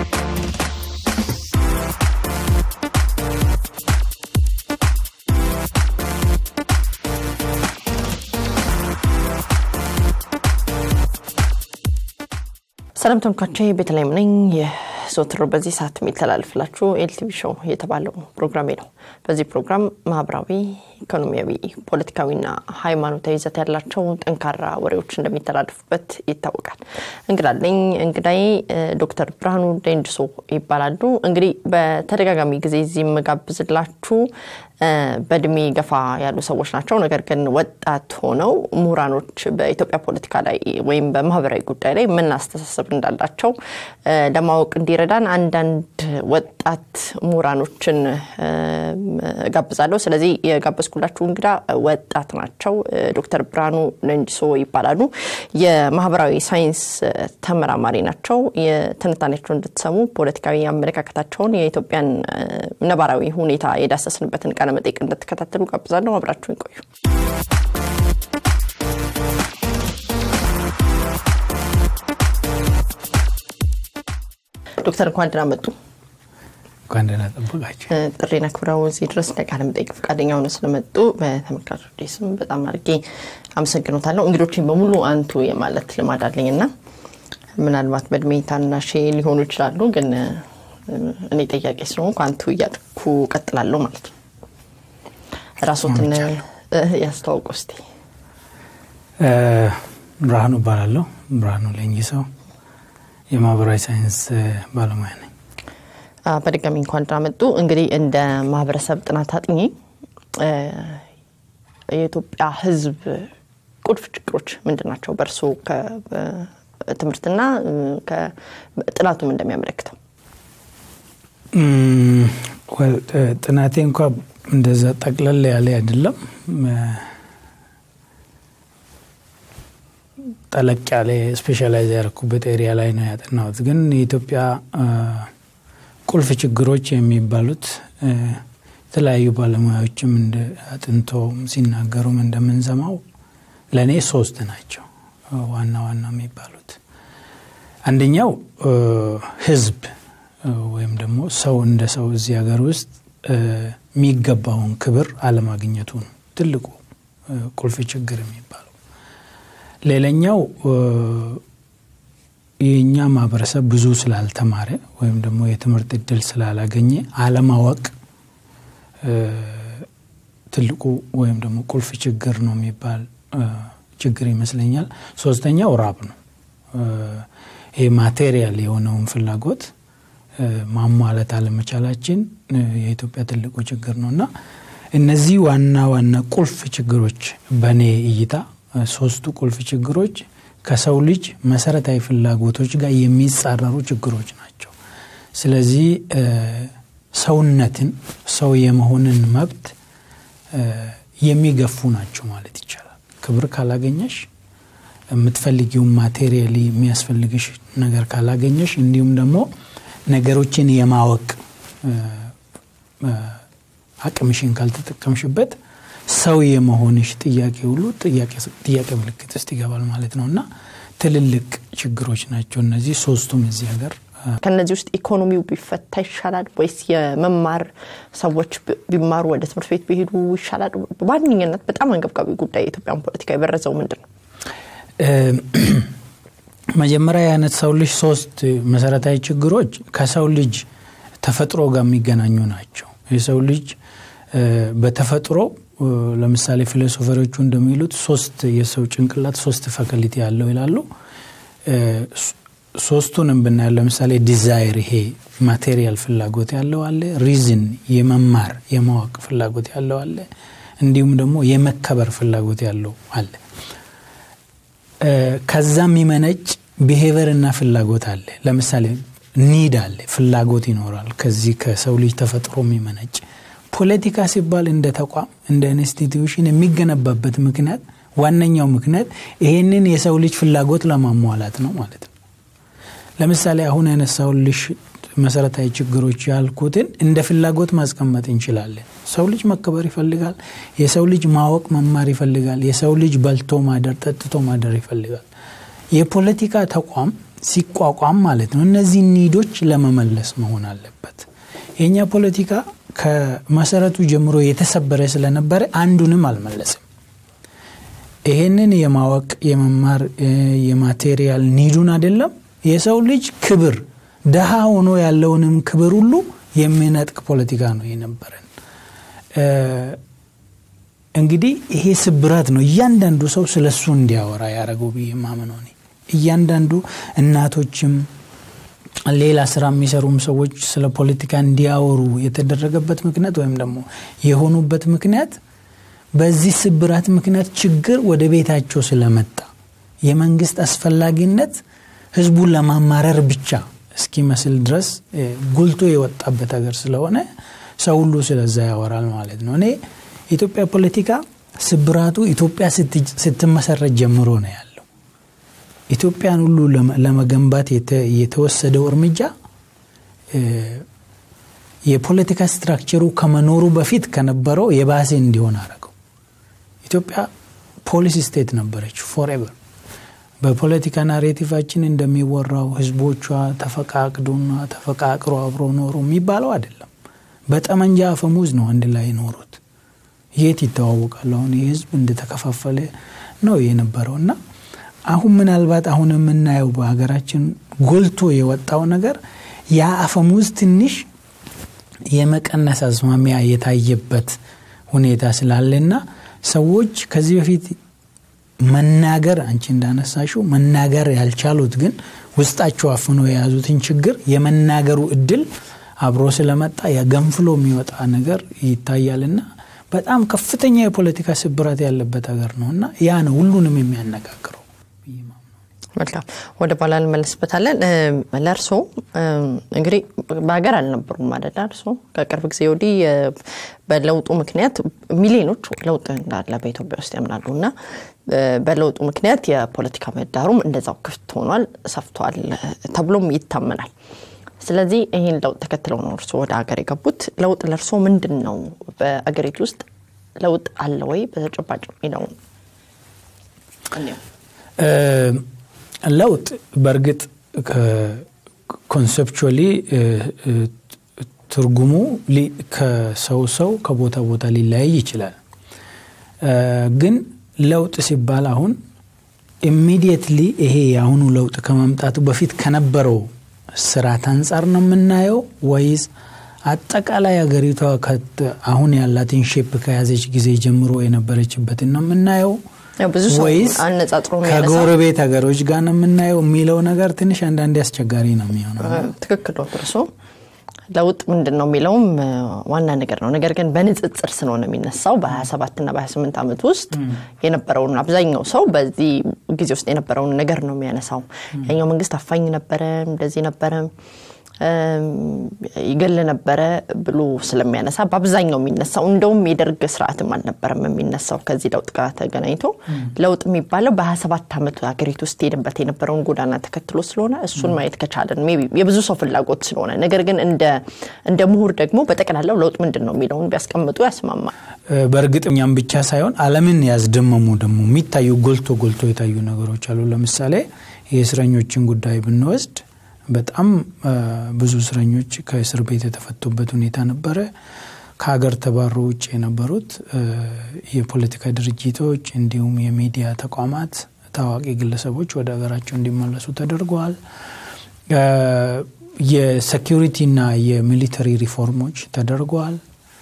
ሰላም ተመልካቾቼ ቤተልሔም ነኝ። ዘወትር በዚህ ሰዓት የሚተላልፍላችሁ ኤልቲቪ ሾው የተባለው ፕሮግራሜ ነው። በዚህ ፕሮግራም ማህበራዊ፣ ኢኮኖሚያዊ፣ ፖለቲካዊና ሃይማኖታዊ ይዘት ያላቸው ጠንካራ ወሬዎች እንደሚተላለፉበት ይታወቃል። እንግዳለኝ እንግዳዬ ዶክተር ብርሃኑ ሌንጅሶ ይባላሉ። እንግዲህ በተደጋጋሚ ጊዜ እዚህ የምጋብዝላችሁ በእድሜ ገፋ ያሉ ሰዎች ናቸው። ነገር ግን ወጣት ሆነው ምሁራኖች በኢትዮጵያ ፖለቲካ ላይ ወይም በማህበራዊ ጉዳይ ላይ ምን አስተሳሰብ እንዳላቸው ለማወቅ እንዲረዳን አንዳንድ ወጣት ምሁራኖችን ጋብዛለሁ። ስለዚህ የጋበዝኩላችሁ እንግዳ ወጣት ናቸው። ዶክተር ብርሃኑ ሌንጅሶ ይባላሉ። የማህበራዊ ሳይንስ ተመራማሪ ናቸው። የትንታኔያቸውን እንድትሰሙ ፖለቲካዊ አመለካከታቸውን የኢትዮጵያን ነባራዊ ሁኔታ የዳሰስንበትን ቃለ መጠይቅ እንድትከታተሉ ጋብዛለሁ። አብራችሁን ቆዩ። ዶክተር እንኳን ደህና መጡ። እንኳን ደህና ጠበቃቸው። ጥሪን አክብረው እዚህ ድረስ ለቃለ መጠይቅ ፈቃደኛ ሆነው ስለመጡ በተመልካቾች ስም በጣም አድርጌ አመሰግኖታለሁ። እንግዶችን በሙሉ አንቱ የማለት ልማድ አለኝ እና ምናልባት በእድሜ ታናሼ ሊሆኑ ይችላሉ፣ ግን እኔ ጠያቄ ስለሆንኩ አንቱ እያልኩ ቀጥላለሁ ማለት ነው። ራሶትን ያስተዋውቁ እስቲ። ብርሃኑ እባላለሁ። ብርሃኑ ሌንጂሶ የማህበራዊ ሳይንስ ባለሙያ ነኝ። በድጋሚ እንኳን ደህና መጡ። እንግዲህ እንደ ማህበረሰብ ጥናት አጥኚ የኢትዮጵያ ሕዝብ ቁልፍ ችግሮች ምንድን ናቸው? በእርሶ ትምህርትና ጥናቱም እንደሚያመለክተው ጥናቴ እንኳ እንደዛ ጠቅለል ያለ አይደለም። ጠለቅ ያለ ስፔሻላይዝ ያደረኩበት ኤሪያ ላይ ነው ያጠናሁት። ግን የኢትዮጵያ ቁልፍ ችግሮች የሚባሉት የተለያዩ ባለሙያዎችም አጥንቶ ሲናገሩም እንደምንሰማው ለእኔ ሶስት ናቸው ዋና ዋና የሚባሉት። አንደኛው ህዝብ ወይም ደግሞ ሰው እንደ ሰው እዚህ ሀገር ውስጥ የሚገባውን ክብር አለማግኘቱ ነው ትልቁ ቁልፍ ችግር የሚባለው። ሌላኛው የእኛ ማህበረሰብ ብዙ ስላልተማረ ወይም ደግሞ የትምህርት እድል ስላላገኘ አለማወቅ ትልቁ ወይም ደግሞ ቁልፍ ችግር ነው የሚባል ችግር ይመስለኛል። ሶስተኛው ራብ ነው። ይህ ማቴሪያል የሆነውን ፍላጎት ማሟላት አለመቻላችን የኢትዮጵያ ትልቁ ችግር ነው እና እነዚህ ዋና ዋና ቁልፍ ችግሮች በእኔ እይታ ሶስቱ ቁልፍ ችግሮች ከሰው ልጅ መሰረታዊ ፍላጎቶች ጋር የሚጻረሩ ችግሮች ናቸው። ስለዚህ ሰውነትን ሰው የመሆንን መብት የሚገፉ ናቸው ማለት ይቻላል። ክብር ካላገኘሽ የምትፈልጊውን ማቴሪያሊ የሚያስፈልግሽ ነገር ካላገኘሽ እንዲሁም ደግሞ ነገሮችን የማወቅ አቅምሽን ካልተጠቀምሽበት ሰው የመሆንሽ ጥያቄ ሁሉ ጥያቄ ምልክት ውስጥ ይገባል ማለት ነው እና ትልልቅ ችግሮች ናቸው እነዚህ ሶስቱም እዚህ ሀገር። ከነዚህ ውስጥ ኢኮኖሚው ቢፈታ ይሻላል ወይስ የመማር ሰዎች ቢማሩ ወደ ትምህርት ቤት ቢሄዱ ይሻላል? በዋነኝነት በጣም አንገብጋቢ ጉዳይ የኢትዮጵያን ፖለቲካ የበረዘው ምንድን ነው? መጀመሪያ ያነሳው ልጅ ሶስት መሰረታዊ ችግሮች ከሰው ልጅ ተፈጥሮ ጋር የሚገናኙ ናቸው። የሰው ልጅ በተፈጥሮ ለምሳሌ ፊሎሶፈሮቹ እንደሚሉት ሶስት የሰው ጭንቅላት ሶስት ፈከሊቲ ያለው ይላሉ። ሶስቱንም ብናየው ለምሳሌ ዲዛይር ይሄ ማቴሪያል ፍላጎት ያለው አለ፣ ሪዝን የመማር የማወቅ ፍላጎት ያለው አለ፣ እንዲሁም ደግሞ የመከበር ፍላጎት ያለው አለ። ከዛ የሚመነጭ ብሄቨር እና ፍላጎት አለ። ለምሳሌ ኒድ አለ፣ ፍላጎት ይኖራል። ከዚህ ከሰው ልጅ ተፈጥሮ የሚመነጭ ፖለቲካ ሲባል እንደ ተቋም እንደ ኢንስቲትዩሽን የሚገነባበት ምክንያት ዋነኛው ምክንያት ይሄንን የሰው ልጅ ፍላጎት ለማሟላት ነው ማለት ነው። ለምሳሌ አሁን ያነሳውልሽ መሰረታዊ ችግሮች ያልኩትን እንደ ፍላጎት ማስቀመጥ እንችላለን። ሰው ልጅ መከበር ይፈልጋል። የሰው ልጅ ማወቅ መማር ይፈልጋል። የሰው ልጅ በልቶ ማደር፣ ጠጥቶ ማደር ይፈልጋል። የፖለቲካ ተቋም ሲቋቋም ማለት ነው እነዚህ ኒዶች ለመመለስ መሆን አለበት። የእኛ ፖለቲካ ከመሰረቱ ጀምሮ የተሰበረ ስለነበረ አንዱንም አልመለስም። ይሄንን የማወቅ የመማር የማቴሪያል ኒዱን አይደለም የሰው ልጅ ክብር ደሃ ሆኖ ያለውንም ክብር ሁሉ የሚነጥቅ ፖለቲካ ነው የነበረን። እንግዲህ ይሄ ስብራት ነው እያንዳንዱ ሰው ስለ እሱ እንዲያወራ ያደረገው ብዬ ማምነው እኔ እያንዳንዱ እናቶችም ሌላ ስራ የሚሰሩም ሰዎች ስለ ፖለቲካ እንዲያወሩ የተደረገበት ምክንያት ወይም ደግሞ የሆኑበት ምክንያት በዚህ ስብራት ምክንያት ችግር ወደ ቤታቸው ስለመጣ የመንግስት አስፈላጊነት ህዝቡን ለማማረር ብቻ እስኪመስል ድረስ ጉልቶ የወጣበት ሀገር ስለሆነ ሰው ሁሉ ስለዛ ያወራል ማለት ነው። እኔ የኢትዮጵያ ፖለቲካ ስብራቱ ኢትዮጵያ ስትመሰረት ጀምሮ ነው ያለው። ኢትዮጵያን ሁሉ ለመገንባት የተወሰደው እርምጃ የፖለቲካ ስትራክቸሩ ከመኖሩ በፊት ከነበረው የባሴ እንዲሆን አረገው። ኢትዮጵያ ፖሊሲ ስቴት ነበረች ፎሬቨር። በፖለቲካ ናሬቲቫችን እንደሚወራው ህዝቦቿ ተፈቃቅዶና ተፈቃቅሮ አብሮ ኖሩ የሚባለው አይደለም። በጠመንጃ አፈሙዝ ነው አንድ ላይ ኖሩት። የት ይተዋወቃሉ? አሁን ይህ ህዝብ እንደተከፋፈለ ነው የነበረው እና አሁን ምናልባት አሁን የምናየው በሀገራችን ጎልቶ የወጣው ነገር ያ አፈሙዝ ትንሽ የመቀነስ አዝማሚያ የታየበት ሁኔታ ስላለና ሰዎች ከዚህ በፊት መናገር አንቺ እንዳነሳሽው መናገር ያልቻሉት ግን ውስጣቸው አፍኖ የያዙትን ችግር የመናገሩ እድል አብሮ ስለመጣ ገንፍሎ የሚወጣ ነገር ይታያልና በጣም ከፍተኛ የፖለቲካ ስብራት ያለበት ሀገር ነው እና ያ ነው ሁሉንም የሚያነጋግረው። መልካም ወደ በኋላ እንመለስበታለን። ለእርሶ እንግዲህ በሀገር አልነበሩም አደለ? እርሶ ከቅርብ ጊዜ ወዲህ በለውጡ ምክንያት ሚሊዮኖች ለውጥ እንዳለ በኢትዮጵያ ውስጥ ያምናሉ እና በለውጡ ምክንያት የፖለቲካ ምህዳሩም እንደዛው ክፍት ሆኗል፣ ሰፍቷል ተብሎም ይታመናል። ስለዚህ ይህን ለውጥ ተከትለው ነው እርሶ ወደ ሀገር የገቡት። ለውጥ ለእርሶ ምንድን ነው? በአገሪቱ ውስጥ ለውጥ አለ ወይ በተጨባጭ የሚለው ለውጥ በእርግጥ ኮንሰፕቹዋሊ ትርጉሙ ከሰው ሰው ከቦታ ቦታ ሊለያይ ይችላል። ግን ለውጥ ሲባል አሁን ኢሚዲየትሊ ይሄ የአሁኑ ለውጥ ከመምጣቱ በፊት ከነበረው ስርዓት አንጻር ነው የምናየው ወይስ አጠቃላይ ሀገሪቷ አሁን ያላትን ሼፕ ከያዘች ጊዜ ጀምሮ የነበረችበትን ነው የምናየው ወይስ ከጎረቤት ሀገሮች ጋር ነው የምናየው የሚለው ነገር ትንሽ አንዳንዴ አስቸጋሪ ነው የሚሆነው። ትክክል ነው እርሶ። ለውጥ ምንድን ነው የሚለውም ዋና ነገር ነው። ነገር ግን በንጽጽር ስለሆነ የሚነሳው በ27 እና በ28 ዓመት ውስጥ የነበረውን አብዛኛው ሰው በዚህ ጊዜ ውስጥ የነበረውን ነገር ነው የሚያነሳው። ያኛው መንግስት አፋኝ ነበረ፣ እንደዚህ ነበረ፣ ይገል ነበረ ብሎ ስለሚያነሳ በአብዛኛው የሚነሳው እንደውም የደርግ ስርዓትም አልነበረም የሚነሳው ከዚህ ለውጥ ጋር ተገናኝቶ ለውጥ የሚባለው በ27 ዓመቱ ሀገሪቱ ውስጥ ሄድበት የነበረውን ጎዳና ተከትሎ ስለሆነ እሱን ማየት ከቻለን የብዙ ሰው ፍላጎት ስለሆነ ነገር ግን እንደ ምሁር ደግሞ በጠቅላላው ለውጥ ምንድን ነው የሚለውን ቢያስቀምጡ ያስማማል። በእርግጥ እኛም ብቻ ሳይሆን ዓለምን ያስደመሙ ደግሞ የሚታዩ ጎልቶ ጎልቶ የታዩ ነገሮች አሉ። ለምሳሌ የእስረኞችን ጉዳይ ብንወስድ በጣም ብዙ እስረኞች ከእስር ቤት የተፈቱበት ሁኔታ ነበረ። ከሀገር ተባሮ ውጭ የነበሩት የፖለቲካ ድርጅቶች እንዲሁም የሚዲያ ተቋማት፣ ታዋቂ ግለሰቦች ወደ ሀገራቸው እንዲመለሱ ተደርገዋል። የሴኪሪቲና የሚሊተሪ ሪፎርሞች ተደርገዋል።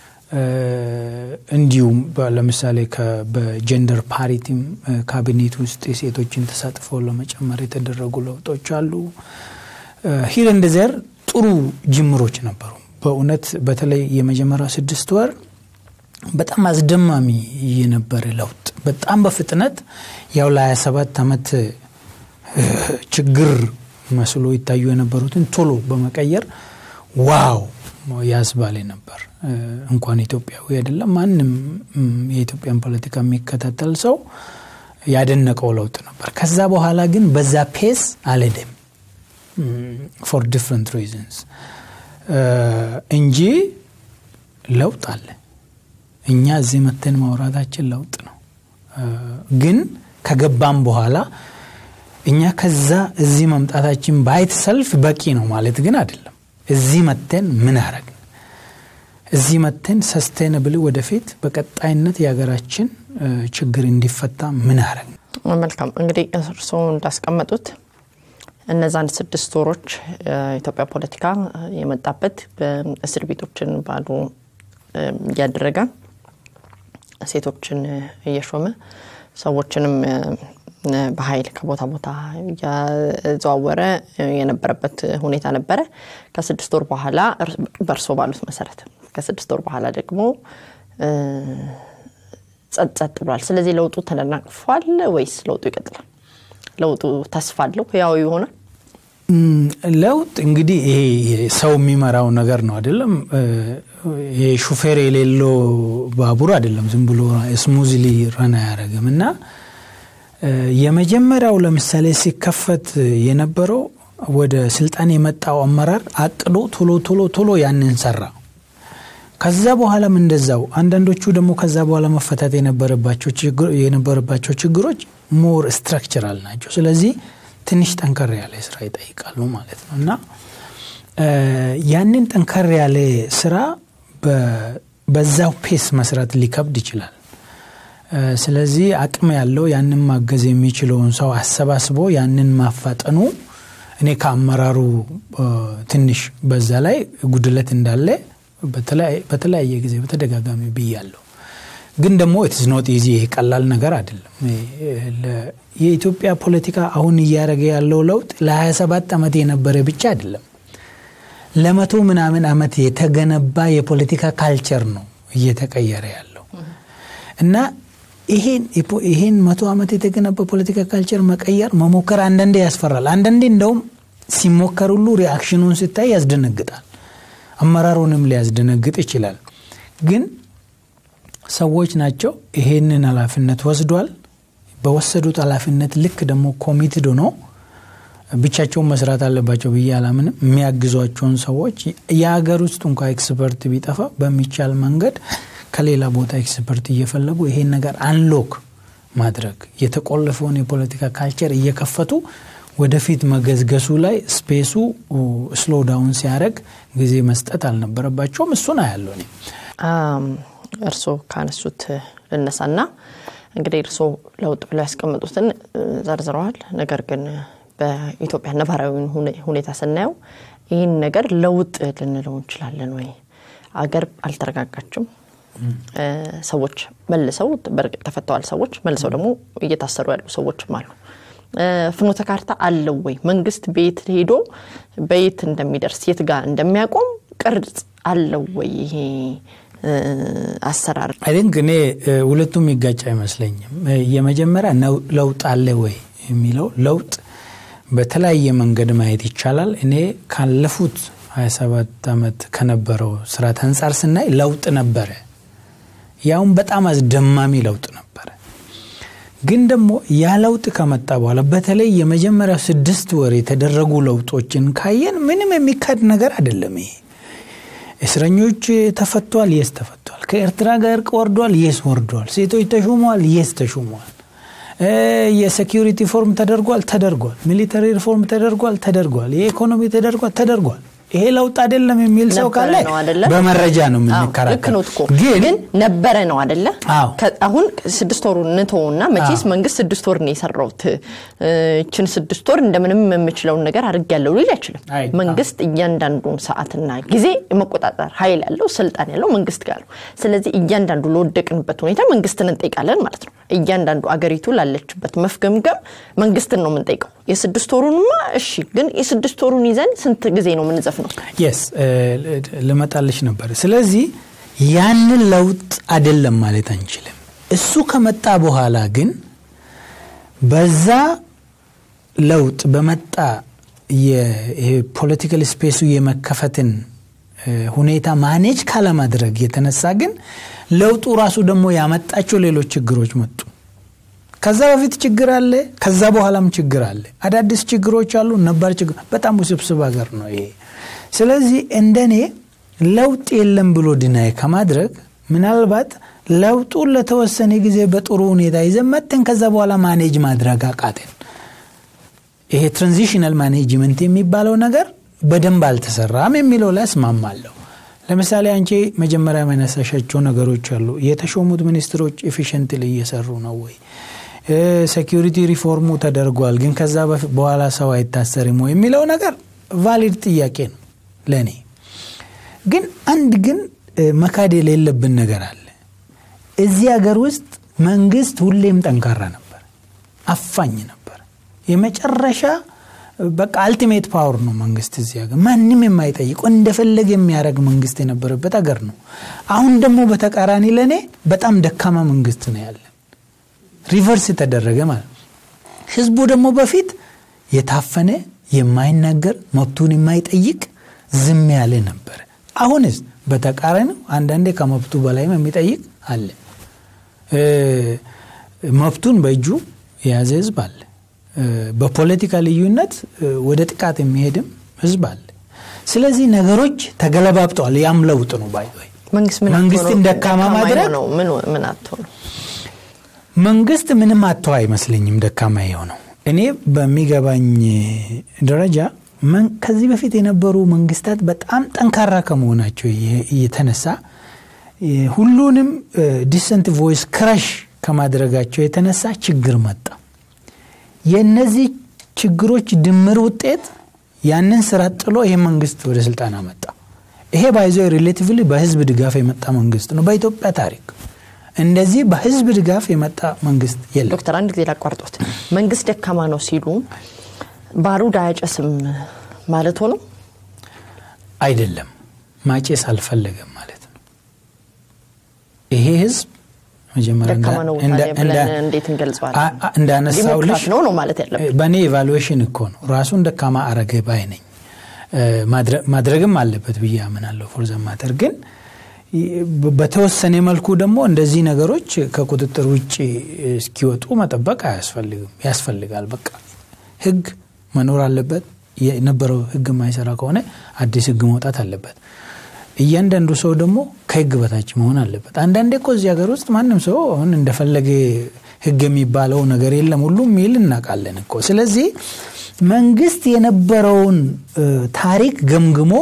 እንዲሁም ለምሳሌ በጀንደር ፓሪቲም ካቢኔት ውስጥ የሴቶችን ተሳትፎ ለመጨመር የተደረጉ ለውጦች አሉ። ሂር እንደ ዘር ጥሩ ጅምሮች ነበሩ። በእውነት በተለይ የመጀመሪያው ስድስት ወር በጣም አስደማሚ የነበረ ለውጥ በጣም በፍጥነት ያው ለ27 ዓመት ችግር መስሎ ይታዩ የነበሩትን ቶሎ በመቀየር ዋው ያስባሌ ነበር። እንኳን ኢትዮጵያዊ አይደለም ማንም የኢትዮጵያን ፖለቲካ የሚከታተል ሰው ያደነቀው ለውጥ ነበር። ከዛ በኋላ ግን በዛ ፔስ አልሄደም ፎር ዲፍረንት ሪዝንስ እንጂ ለውጥ አለ። እኛ እዚህ መተን ማውራታችን ለውጥ ነው። ግን ከገባም በኋላ እኛ ከዛ እዚህ መምጣታችን ባይት ሰልፍ በቂ ነው ማለት ግን አይደለም። እዚህ መተን ምን አረግን? እዚህ መተን ሰስቴነብል ወደፊት በቀጣይነት የሀገራችን ችግር እንዲፈታ ምን አረግን? መልካም እንግዲህ እርስዎ እንዳስቀመጡት እነዛን ስድስት ወሮች የኢትዮጵያ ፖለቲካ የመጣበት በእስር ቤቶችን ባዶ እያደረገ ሴቶችን እየሾመ ሰዎችንም በኃይል ከቦታ ቦታ እያዘዋወረ የነበረበት ሁኔታ ነበረ። ከስድስት ወር በኋላ በእርሶ ባሉት መሰረት ከስድስት ወር በኋላ ደግሞ ጸጥ ጸጥ ብሏል። ስለዚህ ለውጡ ተደናቅፏል ወይስ ለውጡ ይቀጥላል? ለውጡ ተስፋ አለው? ህያው ይሆናል? ለውጥ እንግዲህ ይሄ ሰው የሚመራው ነገር ነው አይደለም። ይሄ ሹፌር የሌለው ባቡር አይደለም። ዝም ብሎ ስሙዝሊ ረን አያደርግም እና የመጀመሪያው ለምሳሌ ሲከፈት የነበረው ወደ ስልጣን የመጣው አመራር አቅዶ ቶሎ ቶሎ ቶሎ ያንን ሰራ። ከዛ በኋላም እንደዛው አንዳንዶቹ ደግሞ ከዛ በኋላ መፈታት የነበረባቸው ችግሮች ሞር ስትራክቸራል ናቸው። ስለዚህ ትንሽ ጠንከር ያለ ስራ ይጠይቃሉ ማለት ነው እና ያንን ጠንከር ያለ ስራ በዛው ፔስ መስራት ሊከብድ ይችላል። ስለዚህ አቅም ያለው ያንን ማገዝ የሚችለውን ሰው አሰባስቦ ያንን ማፋጠኑ እኔ ከአመራሩ ትንሽ በዛ ላይ ጉድለት እንዳለ በተለያየ ጊዜ በተደጋጋሚ ብያለሁ። ግን ደግሞ ኢትስ ኖት ኢዚ ይሄ ቀላል ነገር አይደለም። የኢትዮጵያ ፖለቲካ አሁን እያደረገ ያለው ለውጥ ለ27 ዓመት የነበረ ብቻ አይደለም። ለመቶ ምናምን ዓመት የተገነባ የፖለቲካ ካልቸር ነው እየተቀየረ ያለው እና ይሄን መቶ ዓመት የተገነባ ፖለቲካ ካልቸር መቀየር መሞከር አንዳንዴ ያስፈራል። አንዳንዴ እንደውም ሲሞከር ሁሉ ሪአክሽኑን ስታይ ያስደነግጣል። አመራሩንም ሊያስደነግጥ ይችላል። ግን ሰዎች ናቸው ይሄንን ኃላፊነት ወስዷል። በወሰዱት ኃላፊነት ልክ ደግሞ ኮሚትድ ሆኖ ብቻቸውን መስራት አለባቸው ብዬ አላምንም። የሚያግዟቸውን ሰዎች የሀገር ውስጥ እንኳ ኤክስፐርት ቢጠፋ በሚቻል መንገድ ከሌላ ቦታ ኤክስፐርት እየፈለጉ ይሄን ነገር አንሎክ ማድረግ የተቆለፈውን የፖለቲካ ካልቸር እየከፈቱ ወደፊት መገዝገሱ ላይ ስፔሱ ስሎ ዳውን ሲያደርግ ጊዜ መስጠት አልነበረባቸውም። እሱን አያለው እኔ እርስዎ ካነሱት ልነሳና እንግዲህ እርስዎ ለውጥ ብለው ያስቀመጡትን ዘርዝረዋል። ነገር ግን በኢትዮጵያ ነባራዊ ሁኔታ ስናየው ይህን ነገር ለውጥ ልንለው እንችላለን ወይ? አገር አልተረጋጋችም። ሰዎች መልሰው በእርግጥ ተፈተዋል። ሰዎች መልሰው ደግሞ እየታሰሩ ያሉ ሰዎችም አሉ። ፍኖተ ካርታ አለው ወይ? መንግስት ቤት ሄዶ በየት እንደሚደርስ የት ጋር እንደሚያቆም ቅርጽ አለው ወይ? ይሄ አሰራር አይ ቲንክ እኔ ሁለቱም የሚጋጭ አይመስለኝም። የመጀመሪያ ለውጥ አለ ወይ የሚለው ለውጥ በተለያየ መንገድ ማየት ይቻላል። እኔ ካለፉት 27 ዓመት ከነበረው ስርዓት አንጻር ስናይ ለውጥ ነበረ። ያውም በጣም አስደማሚ ለውጥ ነበረ። ግን ደግሞ ያ ለውጥ ከመጣ በኋላ በተለይ የመጀመሪያው ስድስት ወር የተደረጉ ለውጦችን ካየን ምንም የሚካድ ነገር አይደለም። ይሄ እስረኞች ተፈቷል፣ የስ ተፈቷል። ከኤርትራ ጋር እርቅ ወርዷል፣ የስ ወርዷል። ሴቶች ተሹመዋል፣ የስ ተሹመዋል። የሴኪሪቲ ሪፎርም ተደርጓል፣ ተደርጓል። ሚሊተሪ ሪፎርም ተደርጓል፣ ተደርጓል። የኢኮኖሚ ተደርጓል፣ ተደርጓል። ይሄ ለውጥ አይደለም የሚል ሰው ካለ በመረጃ ነው የምንከራከር። ግን ነበረ ነው አደለ? አሁን ስድስት ወሩ ንተውና መቼስ መንግስት ስድስት ወር ነው የሰራውት ይችን ስድስት ወር እንደምንም የምችለውን ነገር አድርጌያለሁ ሊል አይችልም። መንግስት እያንዳንዱን ሰዓትና ጊዜ መቆጣጠር ኃይል ያለው ስልጣን ያለው መንግስት ጋር ነው። ስለዚህ እያንዳንዱ ለወደቅንበት ሁኔታ መንግስትን እንጠይቃለን ማለት ነው። እያንዳንዱ አገሪቱ ላለችበት መፍገምገም መንግስትን ነው የምንጠይቀው። የስድስት ወሩንማ እሺ፣ ግን የስድስት ወሩን ይዘን ስንት ጊዜ ነው የምንዘፍ ነው? የስ ልመጣልሽ ነበር። ስለዚህ ያንን ለውጥ አይደለም ማለት አንችልም። እሱ ከመጣ በኋላ ግን በዛ ለውጥ በመጣ የፖለቲካል ስፔሱ የመከፈትን ሁኔታ ማኔጅ ካለማድረግ የተነሳ ግን ለውጡ ራሱ ደግሞ ያመጣቸው ሌሎች ችግሮች መጡ። ከዛ በፊት ችግር አለ፣ ከዛ በኋላም ችግር አለ። አዳዲስ ችግሮች አሉ፣ ነባር ችግር። በጣም ውስብስብ ሀገር ነው ይሄ። ስለዚህ እንደኔ ለውጥ የለም ብሎ ድናይ ከማድረግ ምናልባት ለውጡን ለተወሰነ ጊዜ በጥሩ ሁኔታ ይዘን መጥተን ከዛ በኋላ ማኔጅ ማድረግ አቃተን። ይሄ ትራንዚሽናል ማኔጅመንት የሚባለው ነገር በደንብ አልተሰራም የሚለው ላይ እስማማለሁ። ለምሳሌ አንቺ መጀመሪያ መነሳሻቸው ነገሮች አሉ። የተሾሙት ሚኒስትሮች ኤፊሽንትሊ እየሰሩ ነው ወይ? ሴኪሪቲ ሪፎርሙ ተደርጓል፣ ግን ከዛ በኋላ ሰው አይታሰርም ወይ የሚለው ነገር ቫሊድ ጥያቄ ነው ለእኔ። ግን አንድ ግን መካድ የሌለብን ነገር አለ። እዚህ ሀገር ውስጥ መንግስት ሁሌም ጠንካራ ነበር፣ አፋኝ ነበር። የመጨረሻ በቃ አልቲሜት ፓወር ነው መንግስት እዚህ ሀገር ማንም የማይጠይቀው እንደፈለገ የሚያደርግ መንግስት የነበረበት ሀገር ነው። አሁን ደግሞ በተቃራኒ ለእኔ በጣም ደካማ መንግስት ነው ያለን። ሪቨርስ የተደረገ ማለት ነው። ህዝቡ ደግሞ በፊት የታፈነ የማይናገር መብቱን የማይጠይቅ ዝም ያለ ነበር። አሁንስ በተቃራኒው አንዳንዴ ከመብቱ በላይም የሚጠይቅ አለ። መብቱን በእጁ የያዘ ህዝብ አለ። በፖለቲካ ልዩነት ወደ ጥቃት የሚሄድም ህዝብ አለ። ስለዚህ ነገሮች ተገለባብጠዋል። ያም ለውጥ ነው ባይ መንግስትን ደካማ ማድረግ ምን አቶ ነው መንግስት ምንም አቶ አይመስለኝም ደካማ የሆነው እኔ በሚገባኝ ደረጃ ከዚህ በፊት የነበሩ መንግስታት በጣም ጠንካራ ከመሆናቸው የተነሳ ሁሉንም ዲሰንት ቮይስ ክራሽ ከማድረጋቸው የተነሳ ችግር መጣ። የእነዚህ ችግሮች ድምር ውጤት ያንን ስራ ጥሎ ይህ መንግስት ወደ ስልጣን አመጣ። ይሄ ባይዞ ሪሌቲቭሊ በህዝብ ድጋፍ የመጣ መንግስት ነው። በኢትዮጵያ ታሪክ እንደዚህ በህዝብ ድጋፍ የመጣ መንግስት የለም። ዶክተር አንድ ጊዜ ላቋርጦት፣ መንግስት ደካማ ነው ሲሉ ባሩድ አያጨስም ማለት ሆኖ አይደለም። ማጨስ አልፈለገም ማለት ነው። ይሄ ህዝብ መጀመሪያ ደካማ ነው ብለን እንዴት እንገልጸዋለን? እንዳነሳው ዲሞክራት ነው ነው ማለት ያለብን። በእኔ ኤቫሉዌሽን እኮ ነው ራሱን ደካማ አረገ ባይ ነኝ። ማድረግም አለበት ብዬ አምናለሁ። ፎር ማተር ግን በተወሰነ መልኩ ደግሞ እንደዚህ ነገሮች ከቁጥጥር ውጭ እስኪወጡ መጠበቅ አያስፈልግም። ያስፈልጋል። በቃ ህግ መኖር አለበት። የነበረው ህግ የማይሰራ ከሆነ አዲስ ህግ መውጣት አለበት። እያንዳንዱ ሰው ደግሞ ከህግ በታች መሆን አለበት። አንዳንዴ እኮ እዚህ ሀገር ውስጥ ማንም ሰው አሁን እንደፈለገ ህግ የሚባለው ነገር የለም ሁሉም ሚል እናውቃለን እኮ። ስለዚህ መንግስት የነበረውን ታሪክ ገምግሞ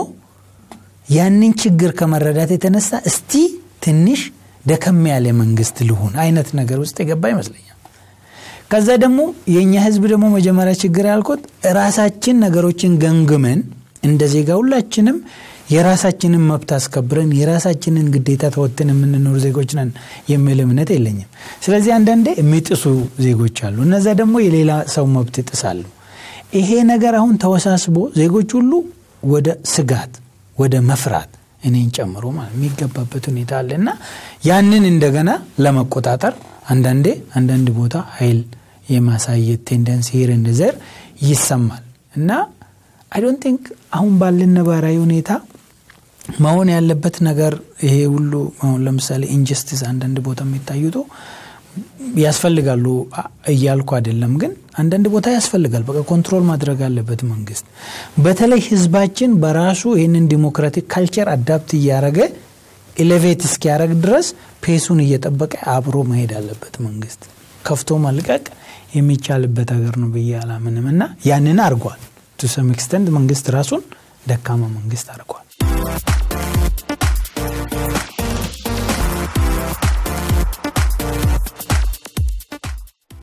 ያንን ችግር ከመረዳት የተነሳ እስቲ ትንሽ ደከም ያለ መንግስት ልሁን አይነት ነገር ውስጥ የገባ ይመስለኛል። ከዛ ደግሞ የእኛ ህዝብ ደግሞ መጀመሪያ ችግር ያልኩት ራሳችን ነገሮችን ገምግመን እንደ ዜጋ ሁላችንም የራሳችንን መብት አስከብረን የራሳችንን ግዴታ ተወጥን የምንኖር ዜጎች ነን የሚል እምነት የለኝም። ስለዚህ አንዳንዴ የሚጥሱ ዜጎች አሉ። እነዛ ደግሞ የሌላ ሰው መብት ይጥሳሉ። ይሄ ነገር አሁን ተወሳስቦ ዜጎች ሁሉ ወደ ስጋት ወደ መፍራት እኔን ጨምሮ ማለት የሚገባበት ሁኔታ አለ እና ያንን እንደገና ለመቆጣጠር አንዳንዴ አንዳንድ ቦታ ኃይል የማሳየት ቴንደንሲ ሄር እንደዘር ይሰማል እና አይ ዶንት ቲንክ አሁን ባለን ነባራዊ ሁኔታ መሆን ያለበት ነገር ይሄ ሁሉ አሁን ለምሳሌ ኢንጀስቲስ አንዳንድ ቦታ የሚታዩት ያስፈልጋሉ እያልኩ አይደለም፣ ግን አንዳንድ ቦታ ያስፈልጋል። በቃ ኮንትሮል ማድረግ አለበት መንግስት። በተለይ ህዝባችን በራሱ ይህንን ዲሞክራቲክ ካልቸር አዳፕት እያደረገ ኤሌቬት እስኪያደረግ ድረስ ፔሱን እየጠበቀ አብሮ መሄድ አለበት መንግስት። ከፍቶ መልቀቅ የሚቻልበት ሀገር ነው ብዬ አላምንም እና ያንን አድርጓል። ቱ ሰም ኤክስተንት መንግስት ራሱን ደካማ መንግስት አድርጓል።